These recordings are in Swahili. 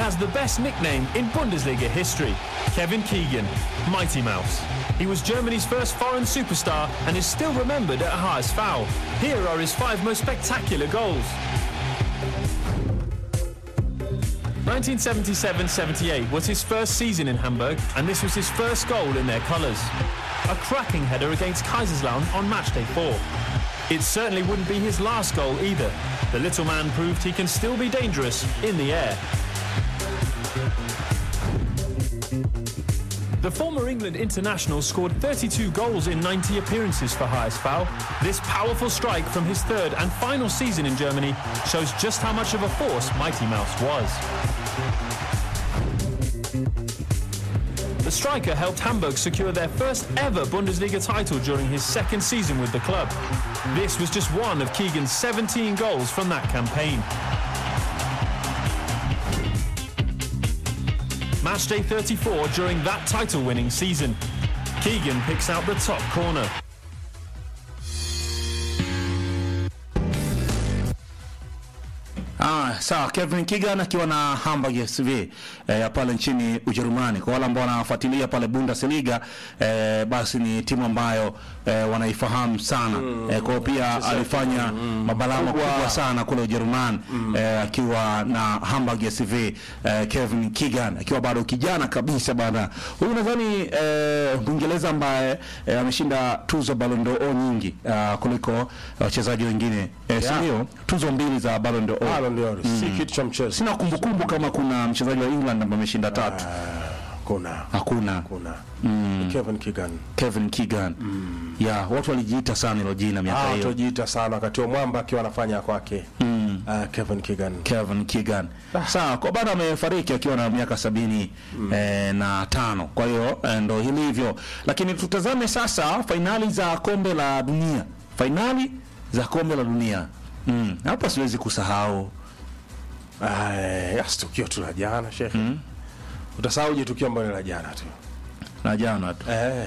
has the best nickname in Bundesliga history, Kevin Keegan, Mighty Mouse. He was Germany's first foreign superstar and is still remembered at HSV. Here are his five most spectacular goals. 1977-78 was his first season in Hamburg, and this was his first goal in their colours. A cracking header against Kaiserslautern on matchday four. It certainly wouldn't be his last goal either. The little man proved he can still be dangerous in the air. The former England international scored 32 goals in 90 appearances for HSV. This powerful strike from his third and final season in Germany shows just how much of a force Mighty Mouse was. The striker helped Hamburg secure their first ever Bundesliga title during his second season with the club. This was just one of Keegan's 17 goals from that campaign. Matchday 34 during that title-winning season. Keegan picks out the top corner. Ah, sawa Kevin Keegan akiwa na Hamburg SV eh, ya pale nchini Ujerumani. Kwa wale ambao wanafuatilia pale Bundesliga eh, basi ni timu ambayo eh, wanaifahamu sana mm, eh, kwa hiyo pia alifanya mm, mabalaa makubwa sana kule Ujerumani mm, eh, akiwa na Hamburg SV eh, Kevin Keegan akiwa bado kijana kabisa bana. Huyu nadhani eh, Mwingereza ambaye eh, ameshinda tuzo Ballon d'Or nyingi uh, kuliko wachezaji wengine eh, Yeah. si ndio? Tuzo mbili za Ballon d'Or. Ballon d'Or si kitu cha mchezo. Sina kumbukumbu kama kuna mchezaji wa England ambaye ameshinda tatu. Kuna Hakuna. kuna Kevin Keegan. Kevin Keegan. Ya, watu walijiita sana hilo jina miaka Ah, hiyo. tujiita sana wakati wa mwamba akiwa anafanya kwake. Ah, Kevin Keegan. Kevin Keegan. Sawa, kwa bado amefariki akiwa na miaka sabini eh, na tano. Kwa hiyo eh, ndo hilivyo. Lakini tutazame sasa fainali za kombe la dunia. Fainali za kombe la dunia. Mm. Hapa siwezi kusahau Ah, yes, tukio tu la jana shekhe. Utasahauje tukio ambalo ni la jana tu. na jana tu Eh,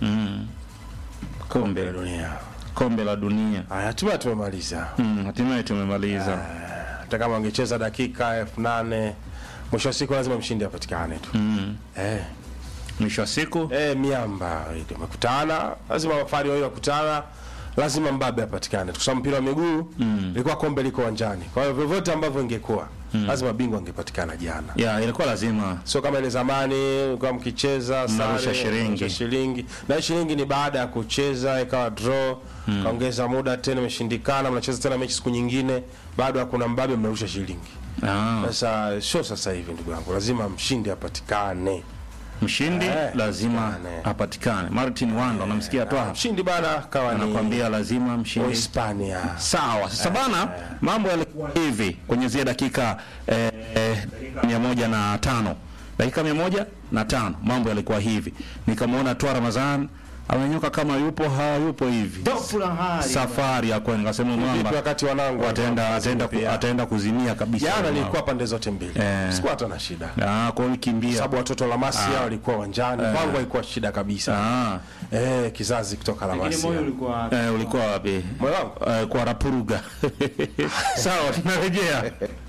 kombe la dunia. kombe la dunia. Haya, hatimaye tumemaliza. Mm, hatimaye tumemaliza. Hata kama wangecheza dakika elfu nane mwisho wa siku lazima mshindi apatikane tu. Eh, Mwisho wa siku eh, miamba ndio wamekutana, lazima wafari wawili wakutana, lazima mbabe apatikane. Kwa sababu mpira wa miguu ilikuwa kombe liko uwanjani. Kwa hiyo vyovyote ambavyo ingekuwa lazima bingwa angepatikana jana. ya ilikuwa lazima Sio kama ile zamani kwa mkicheza Mnarusha sare, shilingi. mnarusha shilingi. Na hii shilingi ni baada ya kucheza ikawa draw, kaongeza muda tena imeshindikana, mnacheza tena mechi siku nyingine, bado hakuna mbabe mnarusha shilingi. ah, Sasa sio sasa hivi ndugu yangu, lazima mshindi apatikane. mshindi Eh, lazima apatikane. apatikane. Martin Wando namsikia tu hapa. Mshindi bana kawa ni anakwambia lazima mshindi. Hispania. Sawa, sasa bana, mambo yalikuwa hivi kwenye zile dakika eh, eh, dakika mia moja na tano dakika mia moja na tano mambo yalikuwa hivi, nikamwona tu Ramadhan amenyoka kama yupo hayupo hivi, safari ya kwenda, nikasema Vipi mwamba wakati wanangu ataenda walikuwa ataenda ku- pia? ataenda kuzimia kabisa. Jana Mwamba. nilikuwa pande zote mbili. Eh. Sikuwa hata na shida. ah, kwa hiyo kimbia Sababu watoto la Masia walikuwa uwanjani, kwangu haikuwa shida kabisa. ah, Eh, kizazi kutoka la Masia. eh, ulikuwa wapi? Moyo wangu Eh, kwa Rapuruga. Sawa, tunarejea.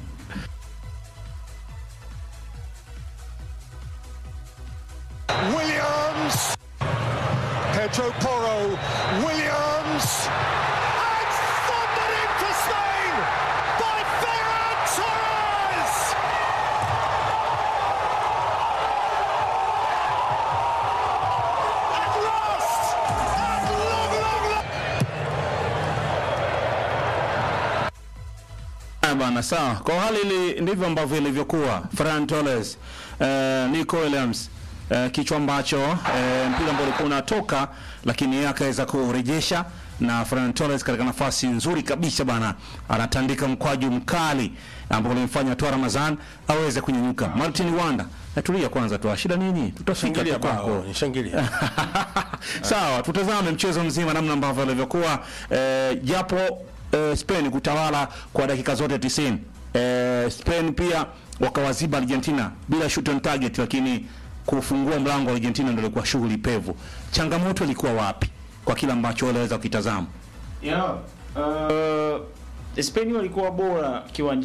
Williams. Pedro Porro. Williams. And thundered into Spain by Ferran Torres. At last. At long, long, long. Haya bana, sawa. Kwa hali ili ndivyo ambavyo ilivyokuwa. Ferran Torres, eh, Nico Williams eh, kichwa ambacho eh, mpira ambao ulikuwa unatoka, lakini yeye akaweza kurejesha na Ferran Torres katika nafasi nzuri kabisa bana, anatandika mkwaju mkali ambao ulimfanya tu Ramazan aweze kunyanyuka. Martin Wanda, natulia kwanza tu, shida nini? Tutafika shangilia tu kwako. bao, nishangilia. Sawa, tutazame mchezo mzima namna ambavyo ilivyokuwa eh, japo eh, Spain kutawala kwa dakika zote 90. Eh, Spain pia wakawaziba Argentina bila shoot on target, lakini kufungua mlango wa Argentina ndio ilikuwa shughuli pevu. Changamoto ilikuwa wapi kwa kila ambacho waliweza kukitazama? Yeah. Uh, Spain walikuwa bora kiwanjani